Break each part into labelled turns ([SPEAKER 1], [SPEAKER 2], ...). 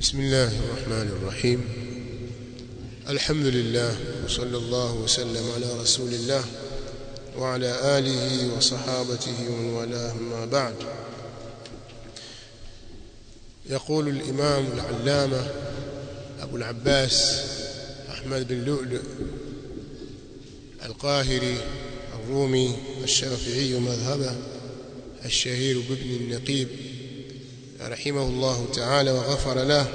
[SPEAKER 1] بسم الله الرحمن الرحيم الحمد لله وصلى الله وسلم على رسول الله وعلى آله وصحابته ومن والاه ما بعد يقول الإمام العلامة أبو العباس أحمد بن لؤلؤ القاهري الرومي الشافعي مذهبه الشهير بابن النقيب رحمه الله تعالى وغفر له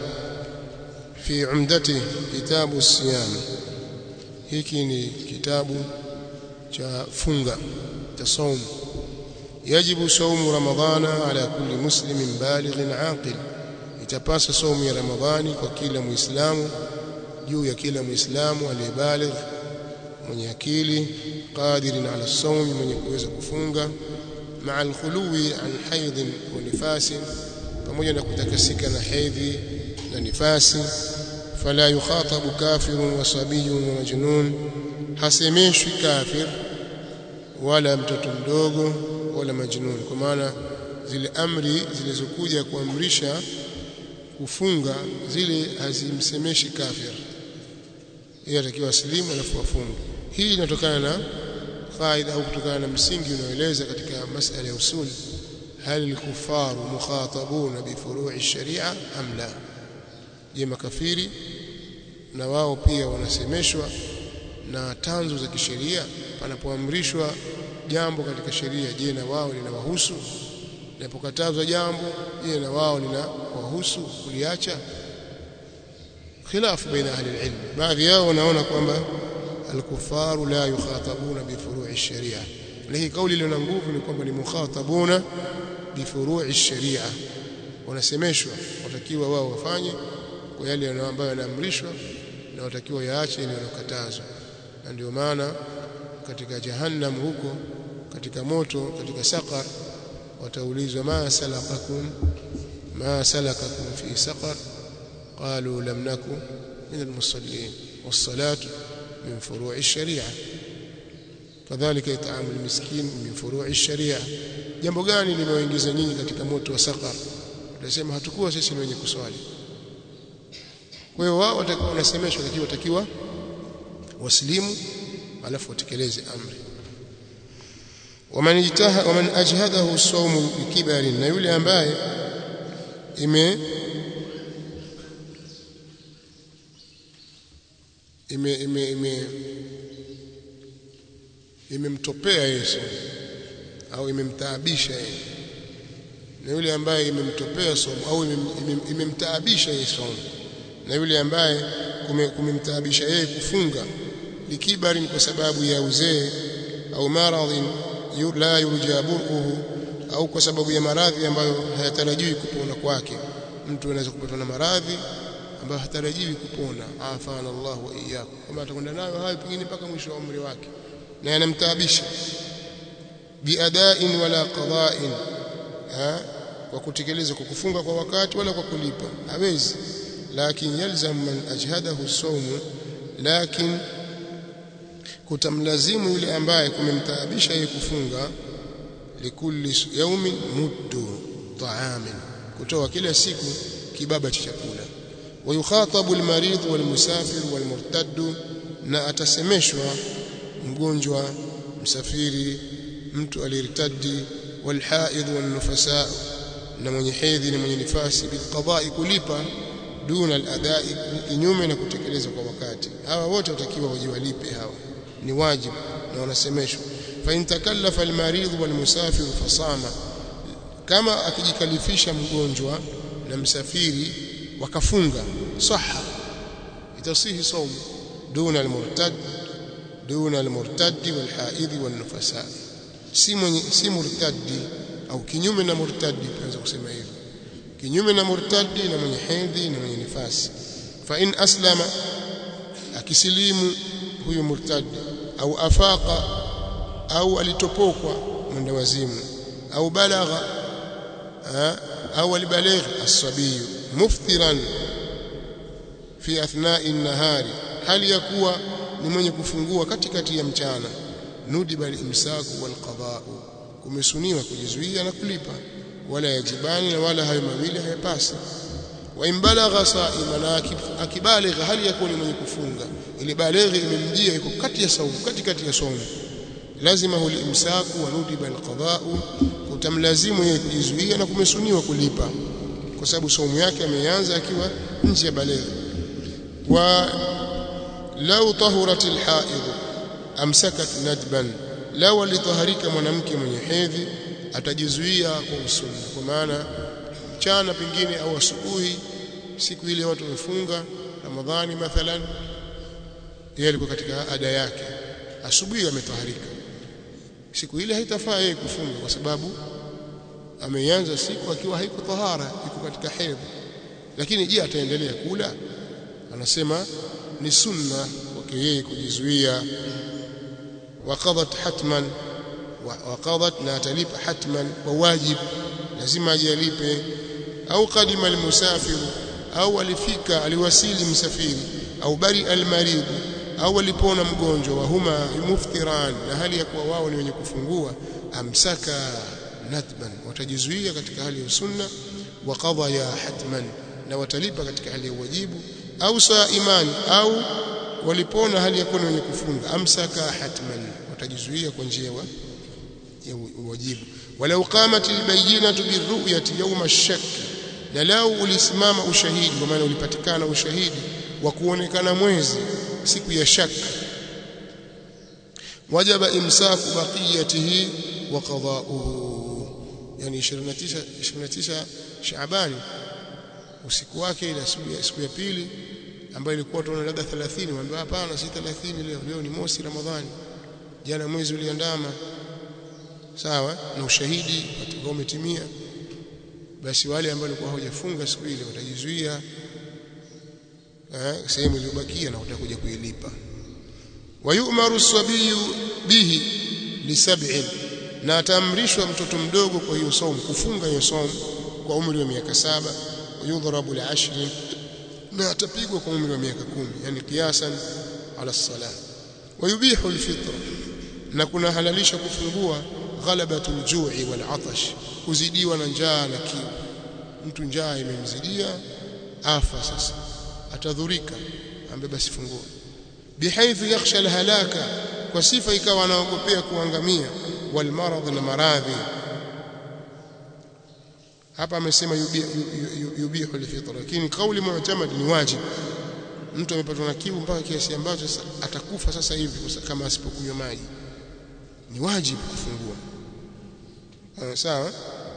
[SPEAKER 1] في عمدته كتاب الصيام hiki ni kitabu cha funga cha saum yajibu saumu ramadhana ala kulli muslimin balighin aqil itapasa saumu ya ramadhani kwa kila muislamu juu ya kila muislamu aliyebaligh mwenye akili qadirin ala saumi mwenye kuweza kufunga maa alkhuluwi an haidhin wa nifasin pamoja na kutakasika na hedhi na nifasi fala yukhatabu kafirun wa sabiyun wa majnun hasemeshwi kafir wala mtoto mdogo wala majnun kwa maana zile amri zilizokuja kuamrisha kufunga zile hazimsemeshi kafir yeye atakiwa aslimu alafu afunge hii inatokana na faida au kutokana na msingi unaoeleza katika masala ya usul هل الكفار مخاطبون بفروع الشريعه ام لا je makafiri na wao pia wanasemeshwa na tanzu za kisheria panapoamrishwa jambo katika sheria je na wao linawahusu linapokatazwa jambo je na wao linawahusu kuliacha khilafu baina ahli alilm baadhi yao wanaona kwamba alkufaru la yukhatabuna bifurui sharia lakini kauli iliyo na nguvu ni kwamba ni mukhatabuna bifurui sharia wanasemeshwa watakiwa wao wafanye kwa yale ambayo yanaamrishwa na watakiwa yaache ile yanokatazwa na ndio maana katika jahannam huko katika moto katika saqar wataulizwa ma salakakum ma salakakum fi saqar qalu lam naku min almusallin was-salatu min furu'i ash-shari'ah kadhalika itaamu almiskin min furu'i ash-shari'ah jambo gani limewaingiza nyinyi katika moto wa saqar utasema hatukuwa sisi ni wenye kuswali kwa hiyo wao watakuwa wanasemeshwa lakini watakiwa waslimu alafu watekeleze amri waman ijtaha waman ajhadahu as-sawm bikibarin na yule ambaye ime ime ime ime imemtopea Yesu au imemtaabisha yeye na yule ambaye imemtopea somo au imemtaabisha yeye somo na yule ambaye kumemtaabisha yeye kufunga likibari kwa sababu ya uzee au maradhin la yurja buruhu au kwa sababu ya maradhi ambayo hayatarajiwi kupona kwake mtu anaweza kupatwa na maradhi ambayo hatarajiwi kupona afana Allah wa iyyakum kama atakwenda nayo hayo pengine mpaka mwisho wa umri wake na yanamtaabisha biadain wala qada'in kwa kutekeleza kwa kufunga kwa wakati wala kwa kulipa hawezi lakin yalzam man ajhadahu sawm lakin kutamlazimu yule ambaye kumemtaabisha yeye kufunga likulli yawmin muddu ta'amin kutoa kila siku kibaba cha chakula wayukhatabu almarid walmusafir walmurtad na atasemeshwa mgonjwa msafiri mtu alirtadi walhaid walnufasa na mwenye hedhi na mwenye nifasi bilqada'i kulipa duna aladai kinyume na kutekeleza kwa wakati hawa wote watakiwa wajiwalipe hawa ni wajibu na wanasemeshwa fa in takallafa almarid walmusafir fasama kama akijikalifisha mgonjwa na msafiri wakafunga saha itasihi saumu duna almurtad duna almurtad walhaid walnufasa si mwenye si murtadi au kinyume na murtadi tunaweza kusema hivyo kinyume na murtadi na mwenye hedhi na mwenye nifasi fa in aslama akisilimu huyu murtadi au afaqa au alitopokwa mwenda wazimu au balagha au alibaligh as-sabiy muftiran fi athna'i an-nahari hali ya kuwa ni mwenye kufungua katikati ya mchana nudiba al-imsaku wal qada'u kumesuniwa kujizuia na kulipa wala yajibani na wala hayo mawili hayapasi wa imbalagha saima akibaligha hali yakuni mwenye kufunga ile balighi imemjia iko kati ya saumu kati kati ya saumu lazima huli imsaku wa nudiba alqada'u kutamlazimu yeye kujizuia na kumesuniwa kulipa kwa sababu saumu yake ameanza akiwa nje ya balighi wa law tahurat alhaid amsakat nadban law alitaharika mwanamke mwenye hedhi atajizuia kwa usunna kwa maana mchana pengine au asubuhi siku ile watu wamefunga ramadhani mathalan yeye alikuwa katika ada yake asubuhi ametaharika siku ile haitafaa yeye kufunga kwa sababu ameanza siku akiwa haiko tahara iko katika hedhi lakini je ataendelea kula anasema ni sunna kwake yeye kujizuia waqadat hatman waqadat na atalipa hatman kwa wajib lazima ajalipe au qadima almusafir au alifika aliwasili msafiri au bari almarid au alipona mgonjwa wa huma muftiran na hali ya kuwa wao ni wenye kufungua amsaka natban watajizuia katika hali ya sunna wa qadha ya hatman na watalipa katika hali ya wajibu au saiman au walipona hali ya kuwa wenye kufunga amsaka hatman watajizuia kwa njia ya wajibu walau qamat albayyinatu birru'yati yawm ash-shakk na lau ulisimama ushahidi kwa maana ulipatikana ushahidi wa kuonekana mwezi siku ya shaka wajaba imsaku baqiyatihi wa qada'uhu yani 29 29 Shaabani usiku wake ile siku ya pili ambayo ilikuwa tunaona labda 30 waambia hapana si 30 leo leo ni mosi Ramadhani jana mwezi uliandama sawa na ushahidi watakao umetimia basi wale ambao walikuwa hawajafunga siku ile watajizuia eh sehemu iliyobakia na watakuja kuilipa wayumaru sabiyu bihi li sab'in na ataamrishwa mtoto mdogo kwa hiyo somo kufunga hiyo somo kwa umri wa miaka saba yudhrabu li ashrin na atapigwa kwa umri wa miaka kumi yani kiasan ala salah wayubihu alfitra na kuna halalisha kufungua ghalabatu aljui wal atash kuzidiwa na njaa na kiu mtu njaa imemzidia afa sasa atadhurika ambe basi fungua bihaithu yakhsha alhalaka kwa sifa ikawa anaogopea kuangamia wal marad na maradhi hapa amesema yubihu alfitra lakini kauli mu'tamad ni wajibu mtu amepatwa na kiu mpaka kiasi ambacho atakufa sasa hivi kama asipokunywa maji ni wajibu kufungua sawa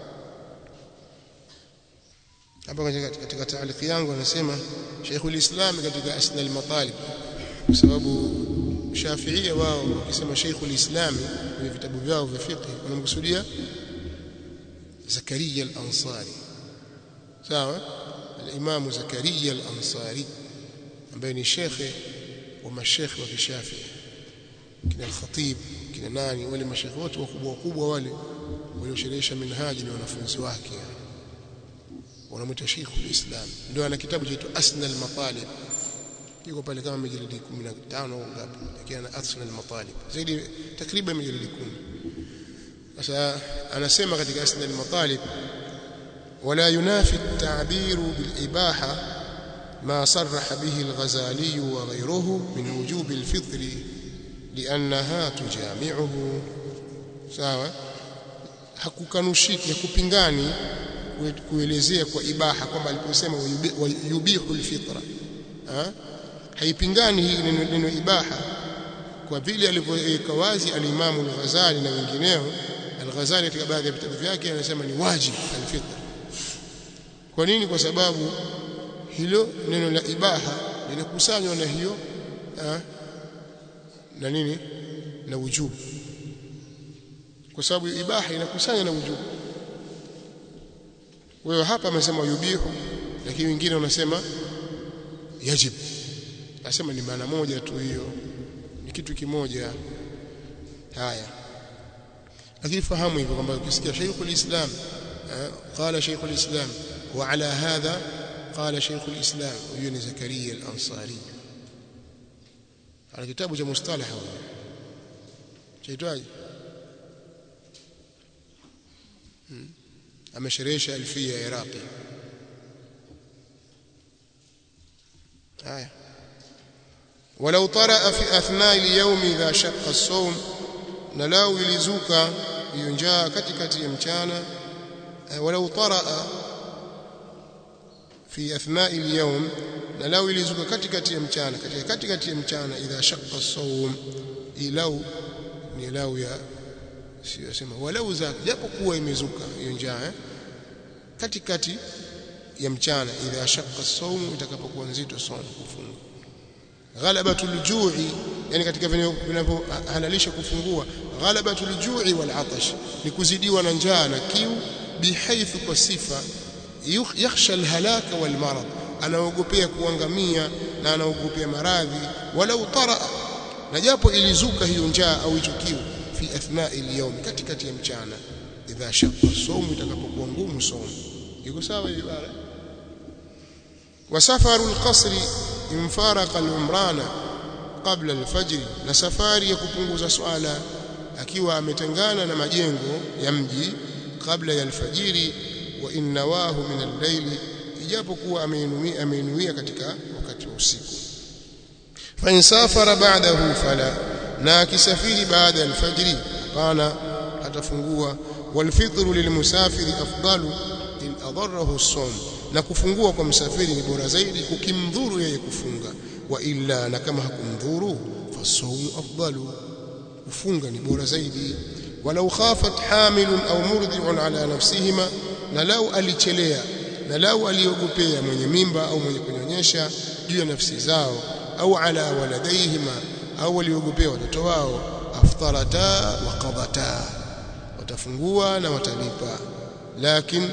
[SPEAKER 1] hapa katika taaliki yangu anasema Sheikhul Islam katika Asna al-Matalib kwa sababu Shafi'ia wao wakisema Sheikhul Islam kwenye vitabu vyao vya fiqh wanamkusudia Zakaria al-Ansari sawa al-Imam Zakaria al-Ansari ambaye ni shekhe wa mashekhe wa Kishafi'i kina al-Khatib kina nani wale mashekhe wote wakubwa wakubwa wale waliosherehesha minhaji ni wanafunzi wake wanamuita Sheikhul Islam ndio ana kitabu chaitwa Asna al-Matalib yuko pale kama majalidi 15 au ngapi lakini ana Asna al-Matalib zaidi takriban majalidi 10 sasa anasema katika Asna al-Matalib ولا ينافي التعبير بالإباحة ما صرح به الغزالي وغيره من وجوب الفطر لأنها تجامعه sawa hakukanushiki hakupingani kuelezea kwa ibaha kwamba aliposema yubihu alfitra ha? haipingani hii neno, neno ibaha kwa vile alivyoweka wazi alimamu al-Ghazali na wengineo al-Ghazali katika baadhi ya vitabu vyake anasema ni wajib alfitra kwa nini kwa sababu hilo neno la ibaha linakusanywa na hiyo ha? na nini na wujubu kwa sababu ibaha inakusanya na wujubu wewe hapa amesema yubihu lakini wengine wanasema yajib nasema ni maana moja tu hiyo ni kitu kimoja haya lakini fahamu hivyo kwamba ukisikia Sheikhul Islam qala Sheikhul Islam wa ala hadha qala Sheikhul Islam huyo ni Zakaria al-Ansari ana kitabu cha mustalah chaitwaje amesherehesha alfia ya Iraqi haya ولو طرأ في أثناء اليوم إذا شق الصوم نلاو ilizuka hiyo njaa katikati ya mchana ولو طرأ في أثناء اليوم نلاو ilizuka katikati ya mchana katika katikati ya mchana idha shaqqa as-sawm ilau ni lau ya sio sema walau za japo kuwa imezuka hiyo njaa eh? katikati ya mchana idha shaqqa as-sawm itakapokuwa nzito sana kufunga ghalabatul ju'i yani katika vinavyohalalisha kufungua ghalabatul ju'i wal atash ni kuzidiwa na njaa na kiu bihaithu kwa sifa yakhsha alhalaka wal marad anaogopea kuangamia na anaogopea maradhi walau tara na japo ilizuka hiyo njaa au hicho kiu fi athna'i al-yawm katikati ya mchana idha shaqqa as-sawm itakapokuwa ngumu sawm iko sawa hiyo ibara wasafaru al-qasri infaraqa al-umrana qabla al-fajr na safari ya kupunguza swala akiwa ametengana na majengo ya mji kabla ya alfajiri wa innawahu min al-layli ijapokuwa ameinuia ameinuia katika wakati wa usiku fa insafara ba'dahu fala na akisafiri baada ya alfajiri hapana atafungua walfitru lilmusafiri afdalu in adarrahu as-sawm na kufungua kwa msafiri ni bora zaidi kukimdhuru yeye kufunga wa illa na kama hakumdhuru fasawmu afdalu kufunga ni bora zaidi walau khafat hamilun au murdi'un ala nafsihima na lau alichelea na lau aliogopea mwenye mimba au mwenye kunyonyesha juu ya nafsi zao au ala waladaihima au waliogopea watoto wao aftarata wa qadata watafungua na watalipa lakini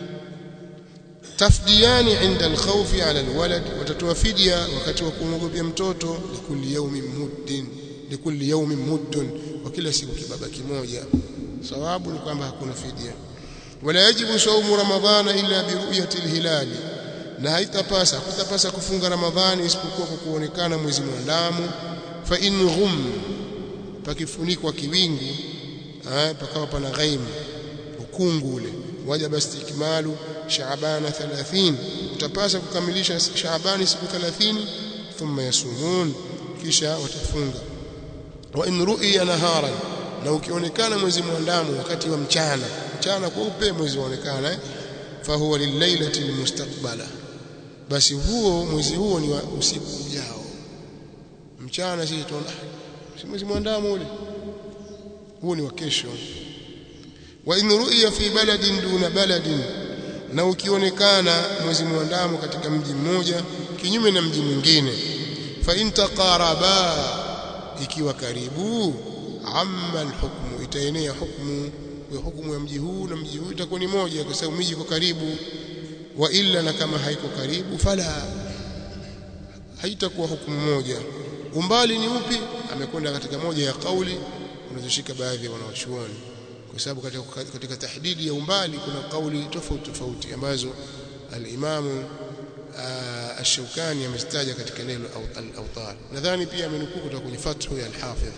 [SPEAKER 1] tafdiyani inda alkhawfi ala alwalad watatoa fidia wakati wa kumwogopea mtoto likulli yawmin muddin likulli yawmin muddun wa kila siku kibaba kimoja sawabu ni kwamba hakuna fidia wala yajibu saumu ramadhana illa biruyati alhilali na haitapasa kutapasa kufunga ramadhani isipokuwa kwa kuonekana mwezi mwandamo fa in ghum pakifunikwa kiwingu pakawa pana ghaim ukungu ule wajaba istikmalu shaabana 30 utapasa kukamilisha shaabani siku 30 thumma yasumun kisha watafunga wa in ru'iya naharan na ukionekana mwezi mwandamo wakati wa mchana mchana kweupe mwezi waonekana eh? fahuwa lilailati almustaqbala basi huo mwezi huo ni wa usiku ujao mchana sisi tunaona si mwezi mwandamo ule huo ni wa kesho wa in ru'iya fi baladin duna baladin na ukionekana mwezi mwandamo katika mji mmoja kinyume na mji mwingine fa in taqaraba ikiwa karibu amma alhukmu itaenea hukmu wa hukumu ya mji huu na mji huu itakuwa ni moja kwa sababu miji iko karibu wa illa na kama haiko karibu fala haitakuwa hukumu moja umbali ni upi amekwenda katika moja ya kauli unazoshika baadhi ya wanawachuoni kwa sababu katika, katika tahdidi ya umbali kuna kauli tofauti tofauti ambazo al-Imamu Ash-Shawkani amestaja katika neno al-Awtar nadhani pia amenukuu kutoka kwenye Fathu ya al-Hafidh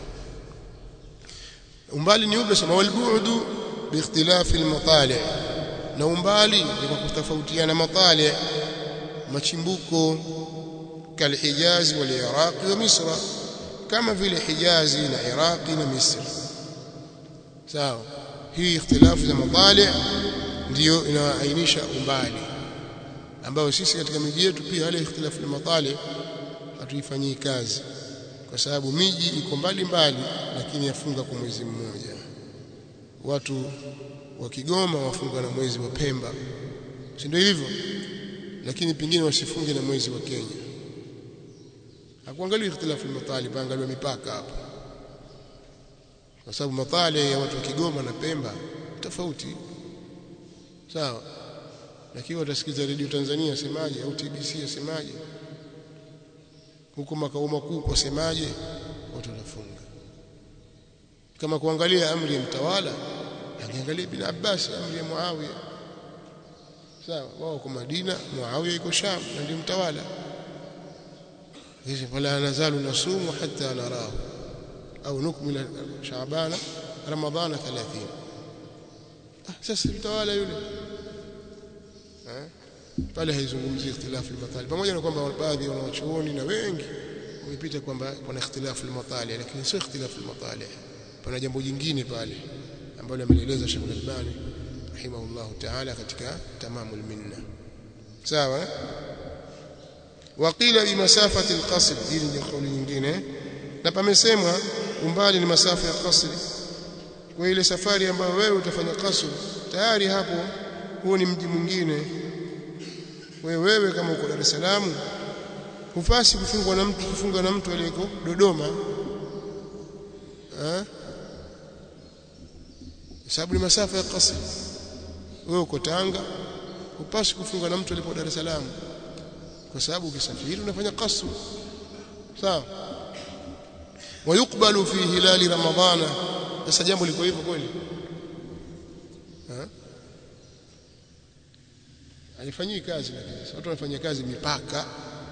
[SPEAKER 1] umbali ni upi sema walbu'du biikhtilafi al-matali' na umbali ni kwa kutofautiana matali' machimbuko kalhijazi wal iraqi wa misra kama vile hijazi na iraqi na misri sawa hii ikhtilafu za matali' ndiyo inaainisha umbali ambayo sisi katika miji yetu pia wale ikhtilafu ya matali' hatuifanyii kazi kwa sababu miji iko mbali mbali lakini yafunga kwa mwezi mmoja watu wa Kigoma wafunga na mwezi wa Pemba si ndio hivyo lakini pingine wasifunge na mwezi wa Kenya hakuangalia ikhtilafu al-matali paangaliwa mipaka hapo kwa sababu matali ya watu wa Kigoma na Pemba tofauti sawa lakini watasikiza redio Tanzania semaje au TBC yasemaje huko makao makuu wasemaje watu wanafunga kama kuangalia amri ya mtawala angeangalia bin Abbas amri ya Muawiya sawa wao kwa Madina Muawiya yuko Sham na ndio mtawala hizi fala nazalu nasumu hatta narahu au nukmila Shaabana Ramadhana 30 ah sasa mtawala yule pale haizungumzii ikhtilafu al-matali pamoja na kwamba baadhi ya wanachuoni na wengi wamepita kwamba kuna ikhtilafu al-matali lakini sio ikhtilafu al-matali pana jambo jingine pale ambalo amelieleza Sheikh Al-Albani rahimahullahu ta'ala katika tamamul minna sawa waqila bi masafati al-qasr hili ni kauli nyingine na pamesemwa umbali ni masafa ya qasri kwa ile safari ambayo wewe utafanya qasr tayari hapo huo ni mji mwingine wewe wewe kama uko Dar es Salaam hupasi kufungwa na mtu kufunga na mtu aliyeko Dodoma eh sababu ni masafa ya qasri wewe uko Tanga hupasi kufunga na mtu alipo Dar es Salaam kwa sababu ukisafiri unafanya qasr sawa ويقبل في هلال رمضان sasa jambo liko hivyo kweli alifanyii kazi lakini watu wanafanya kazi mipaka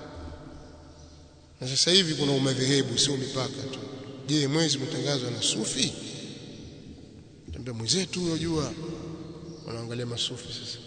[SPEAKER 1] na sasa hivi kuna umadhehebu sio mipaka tu je mwezi umetangazwa na sufi tambia mwenzetu unajua wanaangalia masufi sasa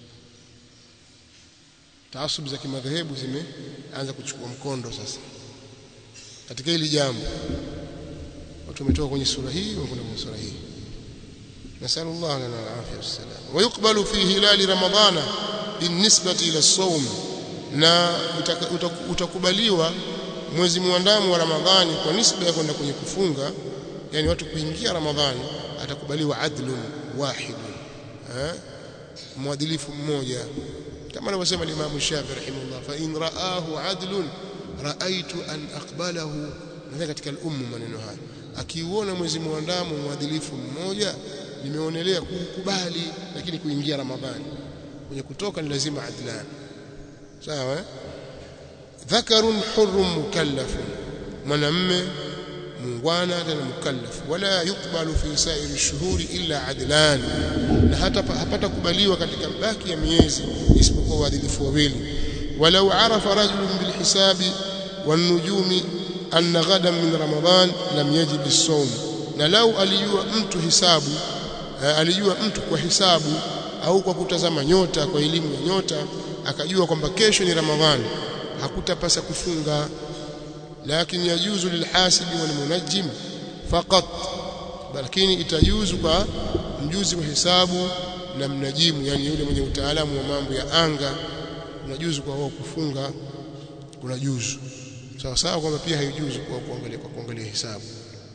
[SPEAKER 1] taasub za kimadhehebu zimeanza kuchukua mkondo sasa katika hili jambo watu wametoka kwenye sura hii wanakwenda kwenye sura hii نسأل الله لنا العافية والسلام ويقبل في هلال رمضان بالنسبة إلى الصوم na utakubaliwa mwezi muandamo wa Ramadhani kwa nisba ya kwenda kwenye kufunga yani watu kuingia Ramadhani atakubaliwa adlun wahid eh mwadilifu mmoja kama anavyosema Imam Shafi rahimahullah fa in raahu adlun raaitu an aqbalahu nadhani katika al-ummu maneno haya akiuona mwezi muandamo mwadilifu mmoja nimeonelea kukubali lakini kuingia Ramadhani kwenye kutoka ni lazima adlan sawa eh? dhakarun hurrun mukallafun mwanamme mungwana tena mukallaf wala yukbalu fi sa'iri shuhuri illa adlan na hata hapata kubaliwa katika baki ya miezi isipokuwa waadilifu wawili walau arafa rajulun bilhisabi wan-nujumi anna ghadan min ramadan lam yajib as-sawm na lau alijua mtu hisabu alijua mtu kwa hisabu au kwa kutazama nyota kwa elimu ya nyota akajua kwamba kesho ni ramadhani hakutapasa kufunga lakini yajuzu lilhasibi walmunajjim faqat lakini itajuzu kwa mjuzi wa hesabu na mnajimu yani yule mwenye utaalamu wa mambo ya anga unajuzu kwa wao kufunga kunajuzu sawa sawa kwamba pia haijuzu kwa kuangalia kwa kuangalia hesabu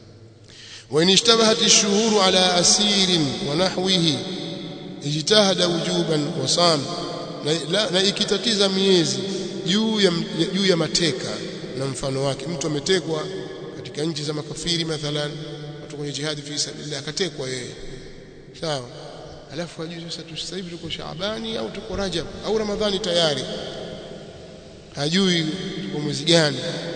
[SPEAKER 1] وإن اشتبهت الشهور على أسير ونحوه اجتهد وجوبا وصام na ikitatiza miezi juu ya juu ya mateka na mfano wake mtu ametekwa katika nchi za makafiri mathalan watu kwenye jihadi fi sabilillah akatekwa yeye sawa alafu hajui sasa sasa hivi tuko Shaabani au tuko Rajab au Ramadhani tayari hajui tuko mwezi gani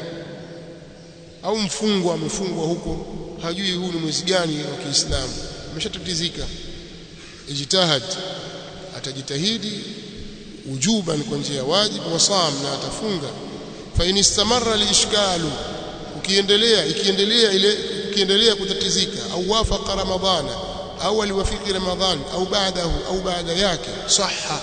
[SPEAKER 1] au mfungwa amefungwa huko hajui huu ni mwezi gani wa Kiislamu ameshatatizika ijtihad atajitahidi ujuban kwa njia ya wajibu wasam na atafunga fa in istamarra liishkalu ukiendelea ikiendelea ile ukiendelea kutatizika au wafaqa ramadhana au aliwafiki ramadhan au baadahu au baada yake sahha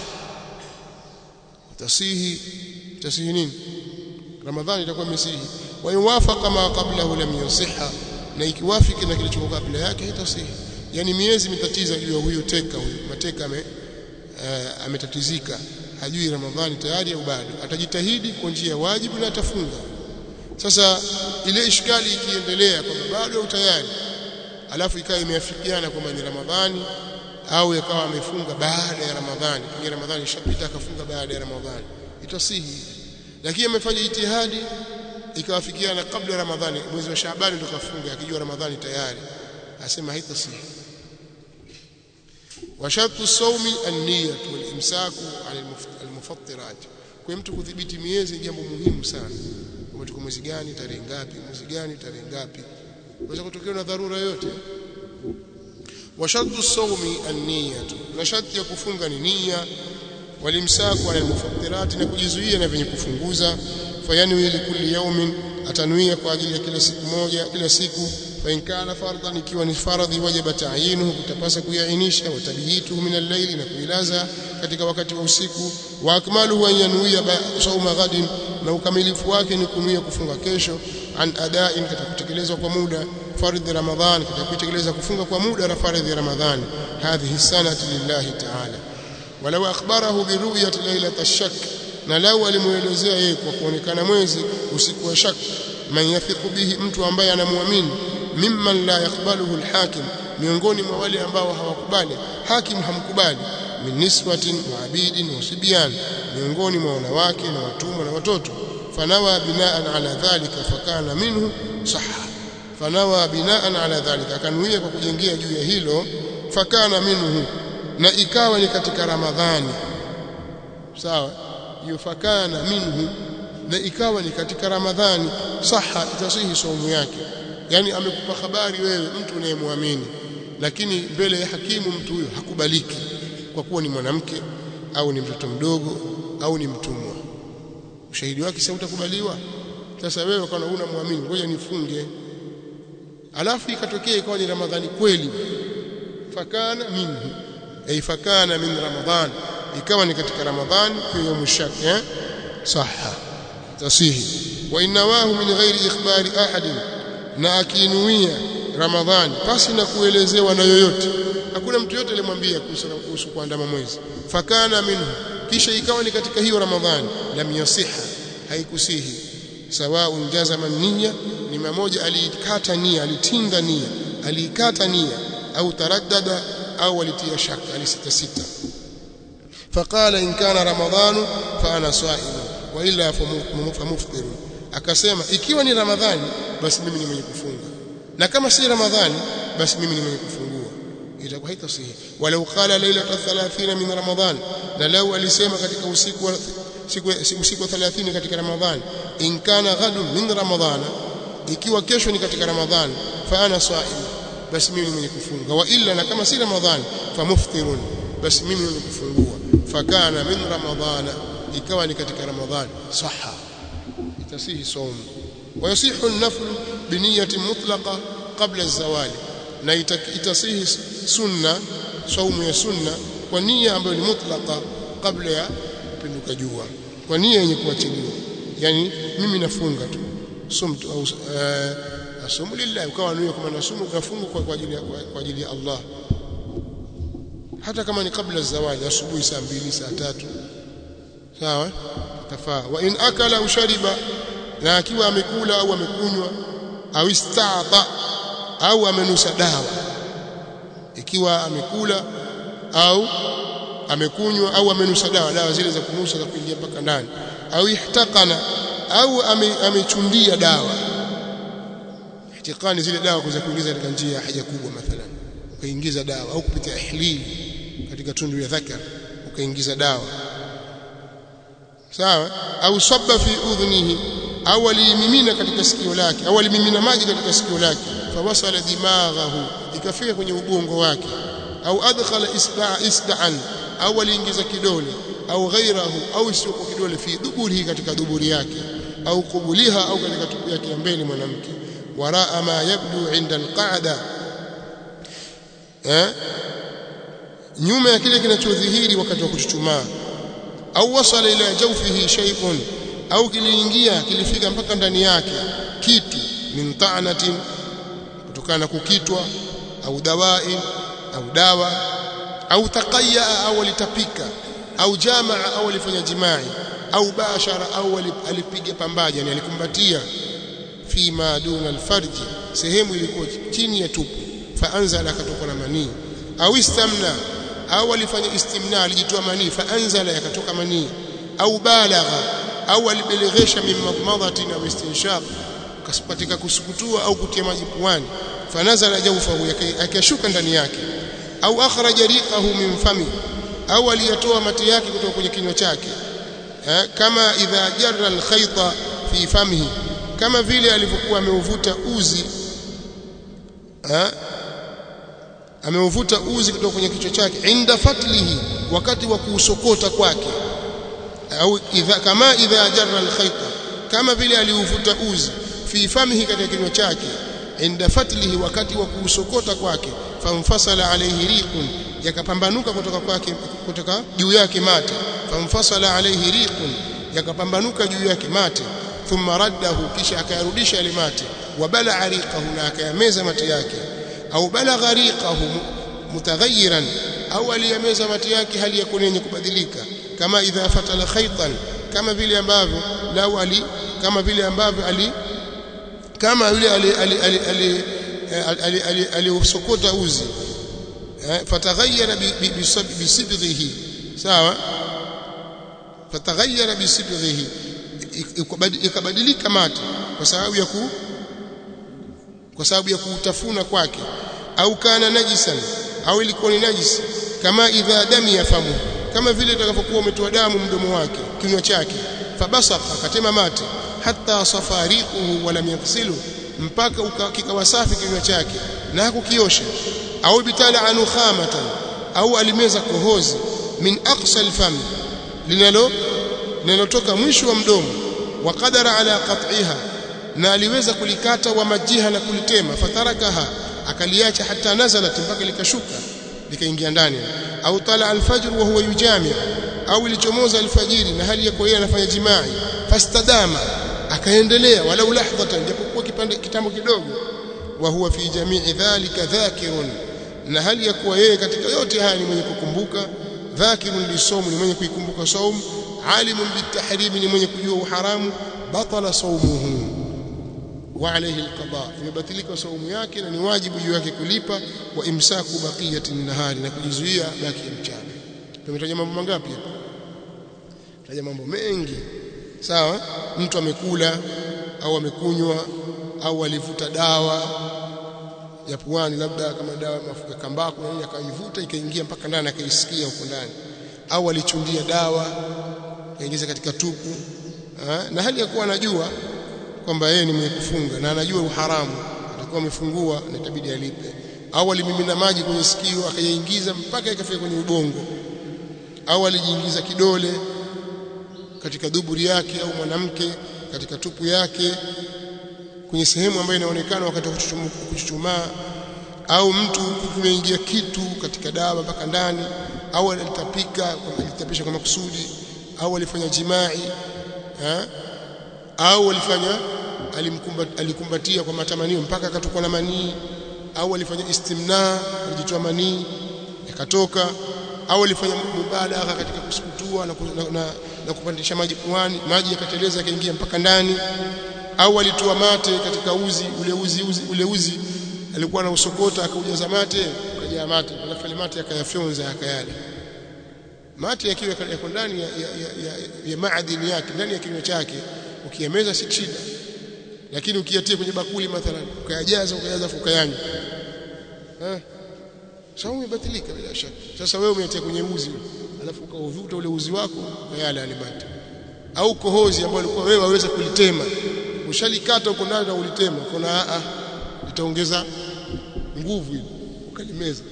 [SPEAKER 1] tasihi tasihi nini ramadhani itakuwa misihi wa yuwafaqa ma qablahu lam yusihha na ikiwafiki na kilichokuwa kabla yake haitasihi yani miezi mitatiza juu ya huyo teka huyo mateka ame uh, ametatizika hajui ramadhani tayari au bado atajitahidi kwa njia ya wajibu na atafunga sasa ile ishkali ikiendelea kwamba bado au tayari alafu ikawa imeafikiana kwamba ni ramadhani au yakawa amefunga baada ya ramadhani kingi ramadhani ishapita akafunga baada ya ramadhani itasihi lakini amefanya jitihadi ikawafikiana kabla ramadhani mwezi wa Shaabani ndo kafunga akijua ramadhani tayari asema haitasihi وشرط الصوم النية والإمساك عن المفطرات kwa mtu kudhibiti miezi jambo muhimu sana kama tuko mwezi gani tarehe ngapi mwezi gani tarehe ngapi unaweza kutokea na dharura yote wa shartu sawmi an-niyya na sharti ya kufunga ni nia walimsaku ala al-mufattirat na kujizuia na vyenye kufunguza fayanwi li kulli yawmin atanuia kwa ajili ya kila siku moja kila siku fa in kana fardan ikiwa ni faradhi wajaba ta'yinuhu kutapasa kuyainisha watabihituhu min al-layli na kuilaza katika wakati wa usiku wa akmaluhu an yanuia sauma ghadin na ukamilifu wake ni kunuia kufunga kesho an adain katika kutekelezwa kwa muda fardhi ramadhan katika kutekeleza kufunga kwa muda na fardhi ramadhani hadhihi sanati lillahi ta'ala walau akhbarahu biruyati lailat ash-shak na lau alimuelezea yeye kwa kuonekana mwezi usiku wa shak man yathiqu bihi mtu ambaye anamwamini mimman la yakbaluhu alhakim miongoni mwa wale ambao hawakubali hakim hamkubali min niswatin wa abidin wa sibyan miongoni mwa wanawake na watumwa na watoto fanawa binaan ala dhalika fakana minhu sahha fanawa binaan ala dhalika akanuia kwa kujengea juu ya hilo fakana minhu na ikawa ni katika ramadhani sawa hiyo fakana minhu na ikawa ni katika ramadhani saha itasihi saumu yake yani amekupa habari wewe mtu unayemwamini lakini mbele ya hakimu mtu huyo hakubaliki kwa kuwa ni mwanamke au ni mtoto mdogo au ni mtumwa ushahidi wake sasa utakubaliwa sasa wewe kana una muamini ngoja nifunge alafu ikatokea ikawa ni ramadhani kweli fakana minhu ay fakana min ramadhan ikawa ni katika ramadhani kwa yaumu shak eh saha tasihi wa inawahu min ghairi ikhbari ahadin na akinuia ramadhani pasi na kuelezewa na yoyote hakuna mtu yote alimwambia kuhusu kuandama mwezi fakana minhu kisha ikawa ni katika hiyo ramadhani lam yasiha haikusihi sawaun jazama nia ni mmoja aliikata nia alitinga nia aliikata nia au taraddada au alitia shaka alisita sita فقال إن كان رمضان فأنا صائم وإلا فمفطر akasema ikiwa ni ramadhani basi mimi ni mwenye kufunga na kama si ramadhani basi mimi ni mwenye kufungua itakuwa haitasihi walau qala lailata 30 min ramadan na lau alisema katika usiku wa siku usiku wa 30 katika ramadhani in kana ghadun min ramadhana ikiwa kesho ni katika ramadhani fa ana saim basi mimi ni mwenye kufunga wa illa na kama si ramadhani fa muftirun basi mimi ni mwenye kufungua fakana min ramadhana ikawa ni katika ramadhani saha itasihi saumu ويصح النفل بنية مطلقة قبل الزوال na itasihi sunna saumu ya sunna kwa nia ambayo ni mutlaka kabla ya kupinduka jua kwa nia yenye kuachiliwa yani mimi nafunga tu sumtu au asumu lillah ukawa nia kama nasumu unafunga kwa ajili ya kwa ajili ya Allah hata kama ni kabla zawadi asubuhi saa mbili saa tatu sawa tafaa wa in akala au shariba na akiwa amekula au amekunywa au istata au amenusa dawa ikiwa amekula au amekunywa au amenusa dawa dawa zile za kunusa za kuingia mpaka ndani au ihtakana au amechundia dawa ihtikani zile dawa kuweza kuingiza katika njia ya haja kubwa mathalan ukaingiza dawa au kupitia ihlili katika tundu ya dhakar ukaingiza dawa sawa au sabba fi udhunihi au alimimina katika sikio lake au alimimina maji katika sikio lake fawasala dimaghahu ikafika kwenye ubongo wake au adkhala isba'a isda'an au aliingiza kidole au ghairahu au isiyokuwa kidole fi duburihi katika duburi yake au kubuliha au katika tupu yake ya mbele mwanamke waraa ma yabdu inda alqa'da eh nyuma ya kile kinachodhihiri wakati wa kuchuchumaa au wasala ila jawfihi shay'un au kiliingia kilifika mpaka ndani yake kitu min ta'natin kutokana na kukitwa au dawai au dawa au taqayya au alitapika au jamaa au alifanya jimai au bashara au alipiga pambaja yani alikumbatia fi ma duna alfarji sehemu ilikuwa chini ya tupu faanzala akatoka na manii au istamna au alifanya istimna alijitoa manii faanzala yakatoka manii au balagha au alibeleghesha min madmadhatin au istinshaq katika kusukutua au kutia maji puani fanazala jawfahu akashuka ndani yake au akhraja riqahu min fami au aliyatoa mate yake kutoka kwenye kinywa chake kama idha jarra alkhayta fi famihi kama vile alivyokuwa ameuvuta uzi ameuvuta uzi kutoka kwenye kichwa chake inda fatlihi wakati wa kuusokota kwake au idha kama idha jarra alkhayta kama vile aliuvuta uzi fi famihi katika kinywa chake inda fatlihi wakati wa kuusokota kwake famfasala alayhi riqun yakapambanuka kutoka kwake kutoka juu yake mate famfasala alayhi riqun yakapambanuka juu yake mate thumma raddahu kisha akayarudisha yale mate wabala riqahu na akayameza mate yake au balagha riqahu mutaghayyiran au aliyameza mate yake hali ya yenye kubadilika kama idha fatala khaytan kama vile ambavyo lau ali kama vile ambavyo ali kama yule ali ali ali ali ali aliusokota uzi fataghayyara bisidghihi sawa fataghayyara bisidghihi ikabadilika mate kwa sababu ya ku kwa sababu ya kutafuna kwake au kana najisan au ilikuwa ni najisi kama idha dami yafamu kama vile itakapokuwa umetoa damu mdomo wake kinywa chake fabasaka akatema mate hata safariquhu wala yaghsilu mpaka kikawa safi kinywa chake na hakukiosha au bitala anu khamatan au alimeza kohozi min aqsa alfam linalo linalotoka mwisho wa mdomo wa qadara ala qat'iha na aliweza kulikata wa majiha na kulitema fatarakaha akaliacha hata nazalat mpaka likashuka likaingia ndani au tala alfajr wa huwa yujami au ilichomoza alfajiri na hali yako yeye anafanya jimai fastadama akaendelea walau lahdhatan japokuwa kipande kitambo kidogo wa huwa fi jamii dhalika dhakirun na hali ya kuwa yeye katika yote haya ni mwenye kukumbuka dhakirun lisomu ni mwenye kuikumbuka saum alimun bitahrimi ni mwenye kujua uharamu batala saumuhu wa alayhi alqada imebatilika saumu yake na ni wajibu juu yake kulipa wa imsaku baqiyati nahari na kujizuia baki ya mchana tumetaja mambo mangapi hapa taja mambo mengi sawa mtu amekula au amekunywa au alivuta dawa ya puani labda kama dawa ya kambako na akaivuta ikaingia mpaka ndani akaisikia huko ndani au alichundia dawa kaingiza katika tupu ha? na hali ya kuwa anajua kwamba yeye ni mwenye kufunga na anajua uharamu atakuwa amefungua na itabidi alipe au alimimina maji kwenye sikio akayaingiza mpaka ikafika kwenye ubongo au alijiingiza kidole katika duburi yake au mwanamke katika tupu yake kwenye sehemu ambayo inaonekana wakati wa kuchuchumaa au mtu kumeingia kitu katika dawa mpaka ndani au alitapika alitapisha kwa makusudi au alifanya jimai ha? au alifanya alikumbatia kwa matamanio mpaka akatokwa na manii au alifanya istimna alijitoa manii yakatoka au alifanya mubalagha katika kusukutua na, na, na, na kupandisha maji puani maji yakateleza yakaingia mpaka ndani au alitoa mate katika uzi ule uzi, uzi ule uzi alikuwa na usokota akaujaza mate akajaa mate alafu mate akayafyonza akayala mate yakiwa yako ndani ya, ya, ya, ya, ya maadini yake ndani ya kinywa chake ukiyameza si shida lakini ukiyatia kwenye bakuli mathalan ukayajaza ukajaza ukayanywa eh saumu imebatilika bila shaka sasa wewe umeyatia kwenye uzi alafu ukauvuta ule uzi wako ukayala alimati au kohozi ambayo ulikuwa wewe waweza kulitema ushalikata uko ndani na ulitema kuna a itaongeza nguvu ile ukalimeza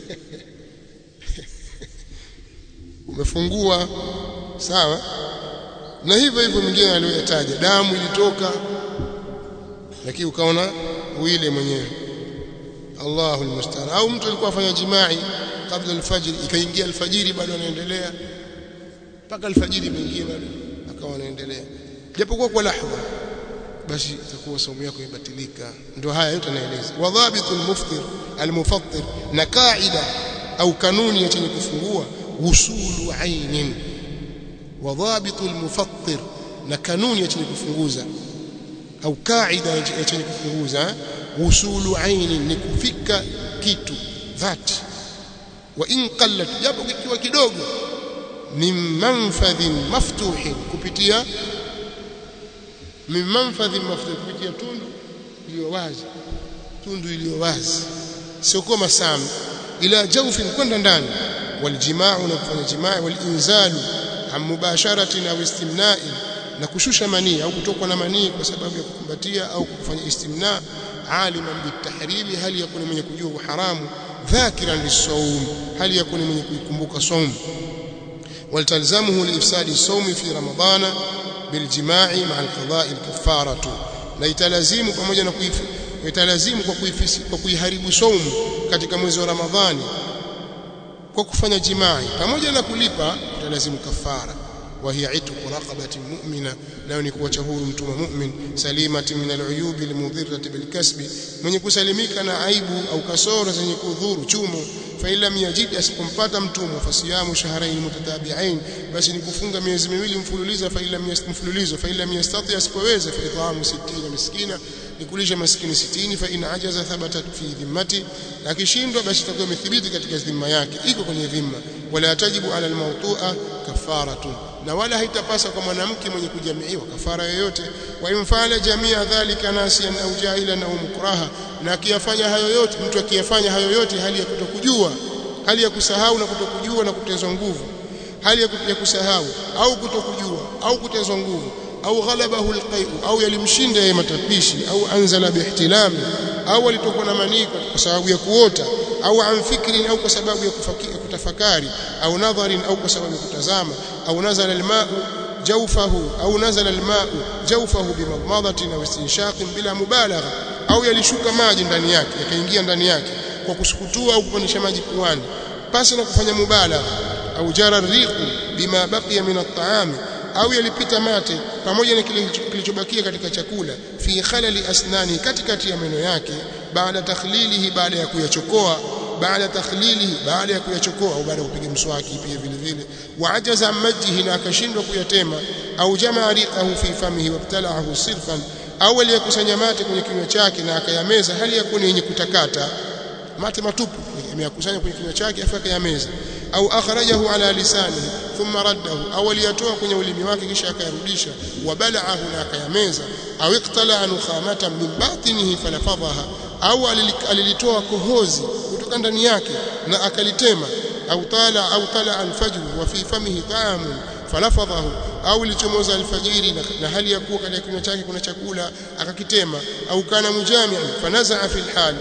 [SPEAKER 1] umefungua sawa na hivyo hivyo mwingine aliyoyataja damu ilitoka lakini ukaona uile mwenyewe Allahu almusta'an au mtu alikuwa afanya jimai kabla alfajiri ikaingia alfajiri bado anaendelea mpaka alfajiri imeingia bado akawa anaendelea japokuwa kwa lahadha basi itakuwa saumu yako imebatilika ndio haya yote naeleza wadhabitul muftir almufattir na kaida au kanuni ya chenye kufungua usulu ainin wadhabitul mufattir na kanuni ya chenye kufunguza au kaida ya chenye kufunguza usulu ainin ni kufika kitu dhati wa in qallat japo kikiwa kidogo min manfadhin maftuhin kupitia min manfadhin maftuhin kupitia tundu iliyo wazi tundu iliyo wazi sio kama sam ila jawfin kwenda ndani waljimaa na kufanya jimaa walinzalu am mubasharatin au istimna'in na kushusha manii au kutokwa na manii kwa sababu ya kukumbatia au kufanya istimna aliman bitahrimi hali yakuni mwenye kujua uharamu dhakiran lisawm hali yakuni mwenye kuikumbuka saum waltalzamuhu liifsadi sawmi fi ramadana biljima'i ma'a alqada'i alkafaratu na italazimu pamoja na kuifi italazimu kwa kuifisi kwa kuiharibu saumu katika mwezi wa ramadhani kwa kufanya jimai pamoja na kulipa utalazimu kafara وهي عتق رقبة مؤمنة nayo ni kuacha huru mtumwa mu'min salimati min al'uyubi almudhirrati bilkasbi mwenye kusalimika na aibu au kasoro zenye kudhuru chumo fa illa yajid asipompata mtumwa fasiyamu shahrayn mutatabi'ain basi ni kufunga miezi miwili mfululizo fa illa mfululizo fa illa yastati asipoweza fa it'amu 60 miskina ni kulisha maskini 60 fa in ajaza thabatat fi dhimmati akishindwa basi itakuwa imethibiti katika dhima yake iko kwenye dhima wala tajibu ala almawtu'a kafaratun na wala haitapasa kwa mwanamke mwenye kujamiiwa kafara yoyote wa imfala jamia dhalika nasiyan au jahilan au mukraha na akiyafanya hayo yote mtu akiyafanya hayo yote hali ya kutokujua hali ya kusahau na kutokujua na kutezwa nguvu hali ya kusahau au kutokujua au kutezwa nguvu au ghalabahu alqai'u au yalimshinda yeye matapishi au anzala bihtilami au alitokuwa na maniko kwa sababu ya kuota au an fikrin au kwa sababu ya kutafakari au nadharin au kwa sababu ya kutazama au nazala alma'u jawfahu au nazala alma'u jawfahu bimadmadatin au istinshaqin bila mubalagha au yalishuka maji ndani yake yakaingia ndani yake kwa kusukutua au kupandisha maji puani pasi na kufanya mubalagha au jara riqu bima baqiya min at-ta'ami au yalipita mate pamoja na kile kilichobakia katika chakula fi khalali asnani katikati ya meno yake baada takhlilihi baada ya kuyachokoa baada takhlilihi baada ya kuyachokoa au baada ya kupiga mswaki pia vile vile waajaza majihi na akashindwa kuyatema au jamaa riqahu fi famihi wabtala'ahu sirfan au aliyekusanya mate kwenye kinywa chake na akayameza hali ya kuwa yenye kutakata mate matupu ameyakusanya kwenye kinywa chake afa akayameza au akhrajahu ala lisanihi thumma raddahu au aliyatoa kwenye ulimi wake kisha akayarudisha wabalaahu na akayameza au iqtala nukhamatan min batinihi falafadhaha au alilitoa kohozi kutoka ndani yake na akalitema au tala au tala alfajr wa fi famihi ta'amun falafadhahu au ilichomoza alfajiri na, na hali ya kuwa katika kinywa chake kuna chakula akakitema au kana mujami'an fanazaa fil hal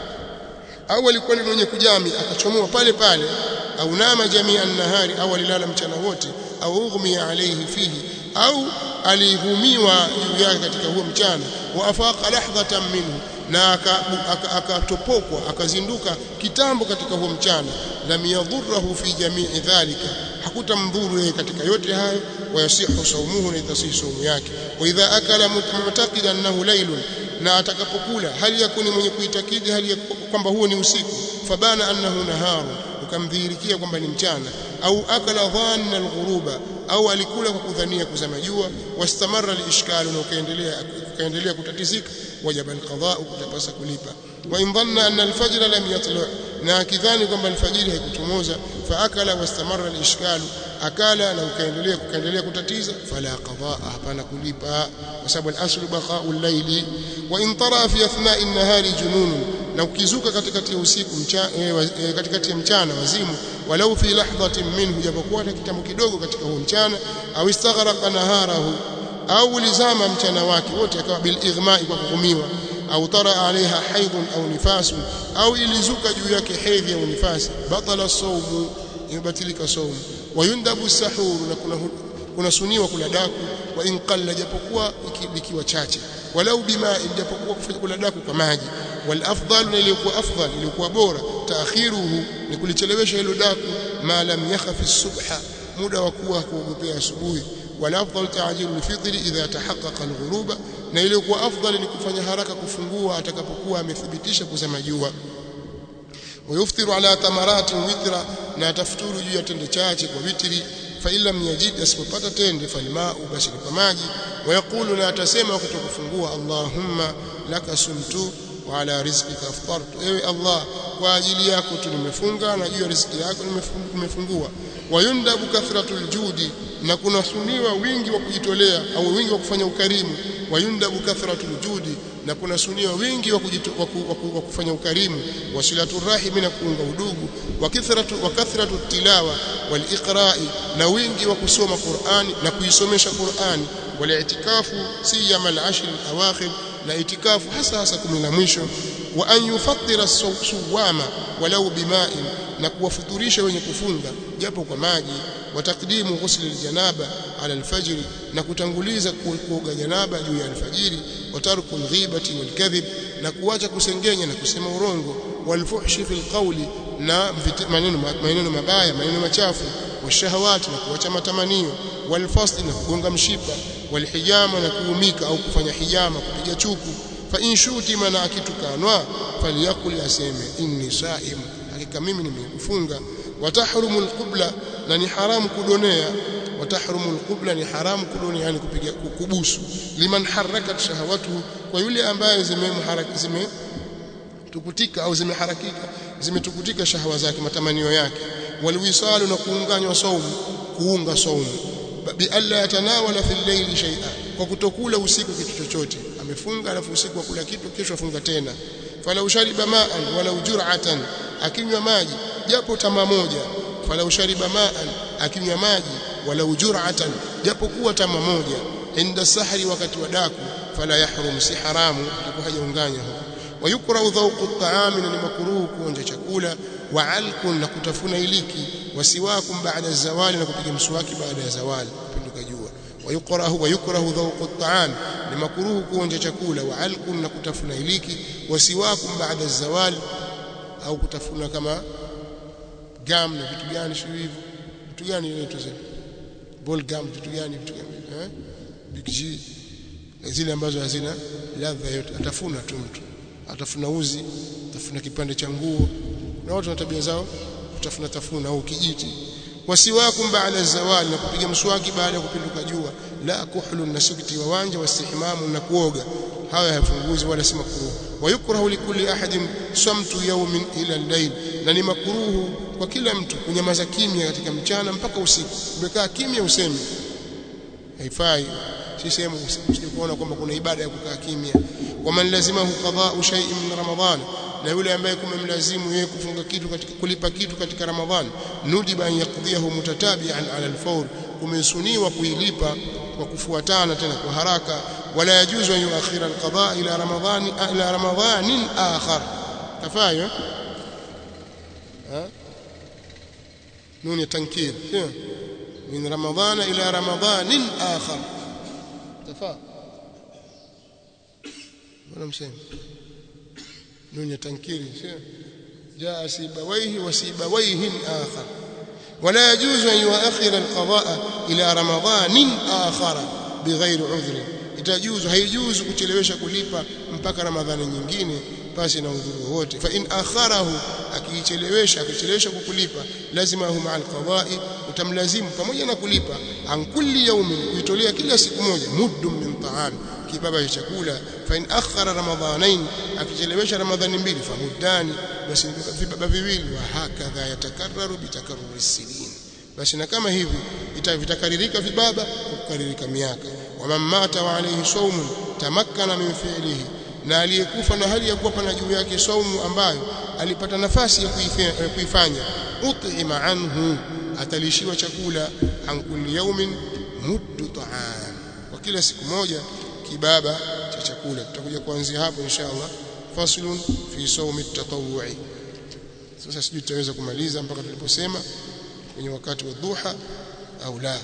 [SPEAKER 1] au alikuwa ni mwenye kujami akachomoa pale pale au nama jamia nahari au alilala mchana wote au ughmiya alayhi fihi au alihumiwa juu yake katika huo mchana wa afaqa lahdhatan minhu na akatopokwa aka, aka akazinduka kitambo katika huo mchana lam yadhurruhu fi jamii dhalika hakutamdhuru yeye katika yote hayo wayasihu saumuhu na itasihi saumu yake wa idha akala mutaqida annahu laylun na atakapokula hali yakuni mwenye kuitakidi hali kwamba huo ni usiku fabana annahu naharu ukamdhihirikia kwamba ni mchana au akala dhanna alghuruba au alikula kwa kudhania kuzama jua wastamarra alishkalu na ukaendelea ukaendelea kutatizika wajaba alqadha kutapasa kulipa wa in dhanna anna alfajr lam yatlu na akidhani kwamba alfajiri haikuchomoza fa akala wastamarra alishkalu akala na ukaendelea kukaendelea kutatiza fala qadaa hapana kulipa kwa sababu al-aslu baqa'u al-layli wa in tara fi athna'i an-nahari junun na ukizuka katikati ya usiku e, katikati ya mchana wazimu walau fi lahdhatin minhu japokuwa hata kitambo kidogo katika huo mchana au istaghraqa naharahu au ulizama mchana wake wote akawa bil ighma'i kwa kuhumiwa au tara alaiha haidhun au nifasun au ilizuka juu yake hedhi au nifasi batala sawmu imebatilika saumu wayundabu sahuru na kuna kuna suniwa kula daku wa in qalla japokuwa ikiwa chache walau bima japokuwa kufanya kula daku kwa maji wal afdal na iliyokuwa afdal iliyokuwa bora taakhiruhu ni kulichelewesha hilo daku ma lam yakhafi subha muda wa kuwa kuogopea asubuhi wal afdal ta'jilu al-fitr idha tahaqqaqa al-ghuruba na iliyokuwa afdal ni kufanya haraka kufungua atakapokuwa amethibitisha kuzama jua ويفطر على تمرات وترا na atafuturu juu ya tende chache kwa witri fa illam yajid asipopata tende falmau basi kwa maji wayaqulu na atasema wakati kufungua allahumma laka sumtu wa ala rizqika aftartu ewe allah kwa ajili yako tu nimefunga na juu ya riziki yako nimefungua wayundabu kathratul judi na kuna suniwa wingi wa kujitolea au wingi wa kufanya ukarimu wayundabu kathratul judi na kuna sunia wingi wa, kujitu, wa, ku, wa, ku, wa kufanya ukarimu wasilatu rahimi na kuunga udugu wa kathratu wa kathratu tilawa wal iqra'i na wingi wa kusoma Qur'ani na kuisomesha Qur'ani wal i'tikafu siyama al ashr al awakhir na itikafu hasa hasa kumi la mwisho wa an yufattira suwama walau bima'in na kuwafuturisha wenye kufunga japo kwa maji wa takdimu ghusli aljanaba ala alfajr na kutanguliza kuoga janaba juu ya alfajiri wa tarku alghibati walkadhib na kuacha kusengenya na kusema urongo walfuhshi fil qawli na maneno maneno mabaya maneno machafu washahawati na kuacha matamanio walfasli na kugonga mshipa walhijama na kuumika au kufanya hijama kupiga chuku fa in shuti mana akitukanwa falyakul aseme inni saim hakika mimi nimekufunga watahrumu alqibla na ni haramu kudonea watahrumu alqibla ni haramu kudonea yani kupiga kubusu liman harakat shahawatu kwa yule ambaye zimemharaka zime tukutika au zimeharakika zimetukutika shahawa zake matamanio yake walwisalu na kuunganywa saumu kuunga saumu bi alla yatanawala fil layli shay'a kwa kutokula usiku kitu chochote amefunga alafu usiku akula kitu kesho afunga tena falau shariba ma'an walau jur'atan akinywa maji japo tama moja falau shariba ma'an akinywa maji walau jur'atan japo kuwa tama moja inda sahri wakati wa daku fala yahrum si haramu hajaunganya huko ويكره ذوق الطعام ni makruhu kuonja chakula wa alkun na kutafuna iliki wasiwakum baada zawali na kupiga mswaki baada ya zawali pinduka jua wayukrahu wayukrahu dhawq at-ta'am ni makruhu kuonja chakula wa alkun na kutafuna iliki wasiwakum baada zawali au kutafuna kama gam na vitu gani sio hivyo vitu gani inaitwa zile ball gum vitu gani vitu gani eh big G zile ambazo hazina ladha yote atafuna tu mtu atafuna uzi atafuna kipande cha nguo na watu na tabia zao kutafuna tafuna au kijiti wasiwakum baada zawali na kupiga mswaki baada ya kupinduka jua la kuhlun na sukti wa wanja wastihmamu na kuoga haya hayafunguzi wala si makruh wayukrahu likulli ahadin samtu yawmin ila al-layl na ni makruhu kwa kila mtu kunyamaza kimya katika mchana mpaka usiku umekaa kimya usemi haifai si sehemu usije kuona kwamba kuna ibada ya kukaa kimya waman lazimahu qada'u shay'in min ramadhan na yule ambaye kumemlazimu yeye kufunga kitu katika kulipa kitu katika ramadhan nudiba an yaqdiyahu mutatabi'an 'ala al-fawr kumesuniwa kuilipa kwa kufuatana tena kwa haraka wala yajuzu an yuakhira al-qada' ila ramadhan ila ramadhanin akhar tafayo ha نون التنكير من رمضان إلى رمضان آخر تفا ولا مسلم نون التنكير جاء سيبويه وسيبويه آخر ولا يجوز أن يؤخر القضاء إلى رمضان آخر بغير عذر itajuzu haijuzu kuchelewesha kulipa mpaka ramadhani nyingine basi na udhuru wote fa in akharahu akiichelewesha akichelewesha kukulipa lazima huma alqada'i utamlazimu pamoja na kulipa an kulli yawmin kuitolea kila siku moja muddun min ta'am kibaba cha chakula fa in akhara ramadhanain akichelewesha ramadhani mbili fa muddani basi vibaba viwili wa hakadha yatakarraru bitakarruri sinin basi na kama hivi itavitakaririka vibaba kukaririka miaka waman mata wa alayhi sawmun tamakkana min fi'lihi na aliyekufa na hali ya kuwa pana juu yake saumu ambayo alipata nafasi ya kuifanya ut'ima anhu atalishiwa chakula an kulli yawmin muddu ta'am kwa kila siku moja kibaba cha chakula tutakuja kuanzia hapo inshallah faslun fi sawmi at-tatawwu'i sasa sijui tutaweza kumaliza mpaka tuliposema kwenye wakati wa dhuha au la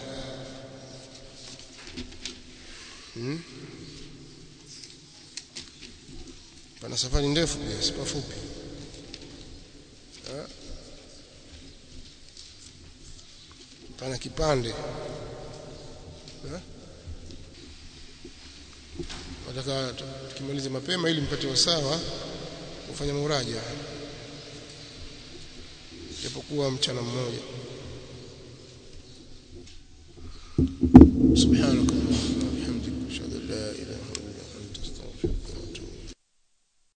[SPEAKER 1] hmm? pana safari ndefu pia si pafupi pana kipande nataka tukimalize mapema ili mpate wasawa kufanya muraja japokuwa mchana mmoja subhana